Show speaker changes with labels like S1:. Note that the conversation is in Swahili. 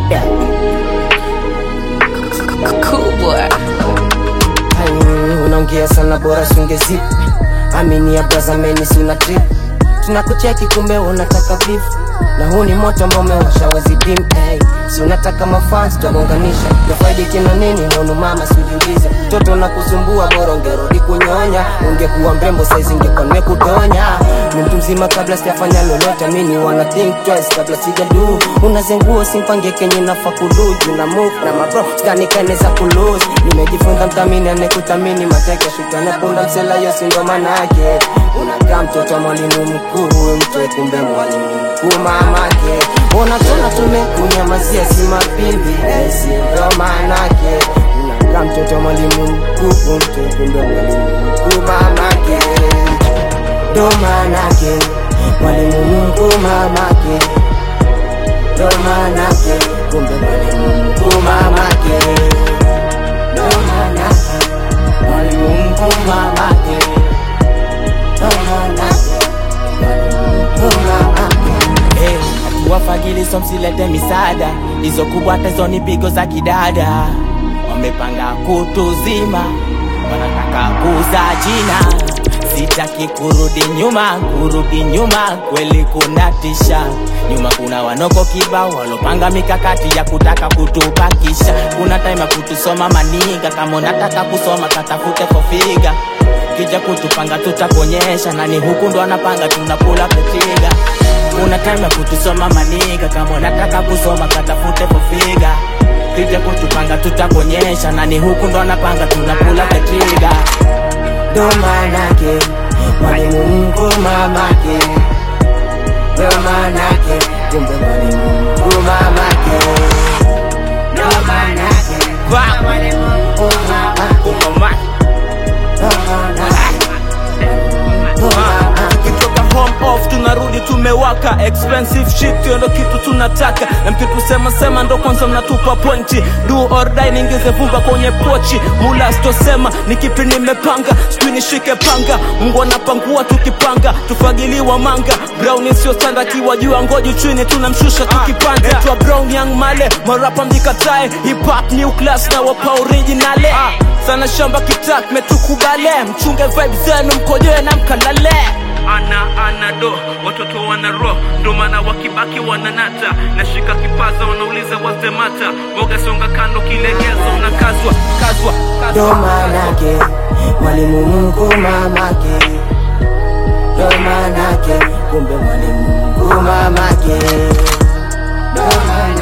S1: Yeah.
S2: Cool boy.
S1: Ai, unaongea sana bora sungezi amini ya braza meni suna trip tunakucheki kumbe unataka beef na huu ni moto ambao umewasha wezi dim hey. si unataka mafans twagonganisha nafaidi kina nini nono mama sijulize mtoto nakusumbua bora ungerudi kunyonya ungekuwa mrembo saizi ingekuwa nimekudonya ni mtu mzima kabla sijafanya lolote mini wana think twice kabla sijadu unazenguo simpange kenye nafa kuluju na move na mabro stanikane za kulose nimejifunza mthamini anekutamini mateke shutana punda msela yosi ndo manake unakaa mtoto wa mwalimu mkuu huyu mtoe kumbe mwalimu mkuu mamake unatona tumekunyamazia si mapimbi esi ndo manake unakaa mtoto wa mwalimu mkuu huyu mtoe kumbe mwalimu mkuu mamake ndo manake mwalimu mkuu mamake ndo manake kumbe mwalimu mkuu mamake ndo manake mwalimu mkuu mamake ndo manake mwalimu mkuu mamake
S3: Hey, wafagiliso msilete misaada hizo kubwa tezo ni pigo za kidada wamepanga kutuzima wanataka kuza jina sitaki kurudi nyuma kurudi nyuma kweli kunatisha nyuma kuna wanoko kibao walopanga mikakati ya kutaka kutubakisha kuna time ya kutusoma maniga kama unataka kusoma katafute kofiga kija kutupanga tutakuonyesha nani huku ndo anapanga tunakula petiga kuna time ya kutusoma maniga kama unataka kusoma katafute kofiga kija kutupanga tutakuonyesha nani huku ndo anapanga tunakula petiga
S1: ndo manake mwalimu mkuu mamake ndo manake kumbe mwalimu mkuu mamake ndo manake
S3: Wow.
S1: mwalimu mkuu mamake
S3: Umama.
S1: ndo manake mkuu mamake
S4: tukitoka home off tunarudi tumewaka expensive shit hiyo ndo kitu tunataka na mkitusema sema ndo kwanza mnatupa pointi do or die niingize vumba kwenye pochi mula sitosema ni kipi nimepanga sijui nishike panga mungu anapangua tukipanga tufagiliwa manga brown sio standa kiwa juu ya ngoju chini tunamshusha tukipanda Naitwa brown young male marapa mjikatae hip hop new class na wapa originale sana shamba kitak metukubale mchunge vibe zenu mkojoe na mkalale ana ana do watoto wana ro ndo maana wakibaki wananata nashika kipaza wanauliza wazemata boga songa kando kilegeza unakazwa kazwa
S1: ndo manake mwalimu mkuu mamake ndo manake kumbe mwalimu mkuu mamake ndo manake